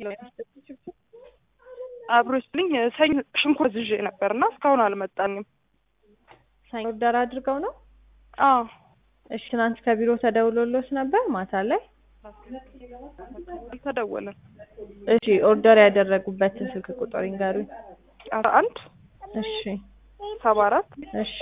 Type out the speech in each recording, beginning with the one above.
አብሮ ስልኝ ሰኞ ሽንኩርት ይዤ ነበር እና እስካሁን አልመጣኝም። ሰኞ ኦርደር አድርገው ነው? አዎ እሺ ትናንት ከቢሮ ተደውሎሎት ነበር ማታ ላይ? አልተደወለም። እሺ ኦርደር ያደረጉበትን ስልክ ቁጥር ይንገሩኝ። አስራ አንድ እሺ ሰባ አራት እሺ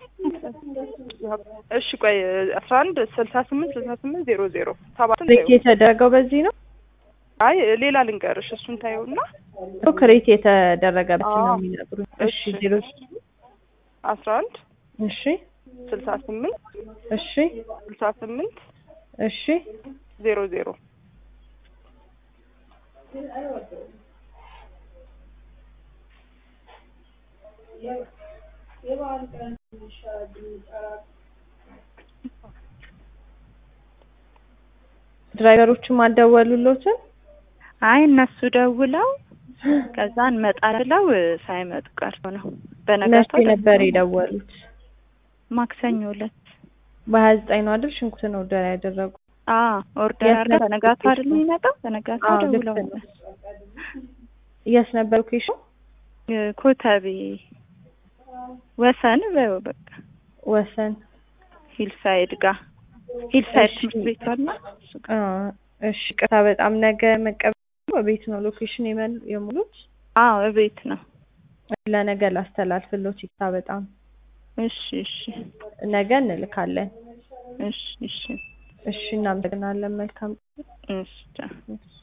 እሺ ቆይ አስራ አንድ ስልሳ ስምንት ስልሳ ስምንት ዜሮ ዜሮ ሰባትን ክሬት የተደረገው በዚህ ነው? አይ ሌላ ልንገርሽ እሱን ታየውና ክሬት የተደረገበት ነው አዎ። የሚነግሩኝ። እሺ ዜሮ አስራ አንድ እሺ ስልሳ ስምንት እሺ ስልሳ ስምንት እሺ ዜሮ ዜሮ ድራይቨሮቹም አልደወሉሎትም? አይ እነሱ ደውለው ከዛ እንመጣለን ብለው ሳይመጡ ቀርቶ ነው። መቼ በነጋታው ነበር ደውለው የደወሉት? ማክሰኞ ዕለት በሀያ ዘጠኝ ነው አይደል ሽንኩርትን ኦርደር ያደረጉ? አዎ ኦርደር የት አድርገን ነበር በነጋታው አይደል ሎኬሽኑ? የሚመጣው? በነጋታው አዎ ልክ ደውለው ነው። የት ነበር ሎኬሽኑ? ኮተቤ ወሰን በይው በቃ ወሰን ሂልሳይድ ጋር ሂልሳይድ እሺ። ትምህርት ቤት አለ እሱ ጋር። አ እሺ ቅርታ በጣም ነገ መቀበል በቤት ነው ሎኬሽን የመል- የሙሉት? አዎ እቤት ነው። ለነገ ላስተላልፍሎት ይቅርታ በጣም እሺ እሺ ነገ እንልካለን። እሺ እሺ እሺ እናመሰግናለን። መልካም እሺ ቻው። እሺ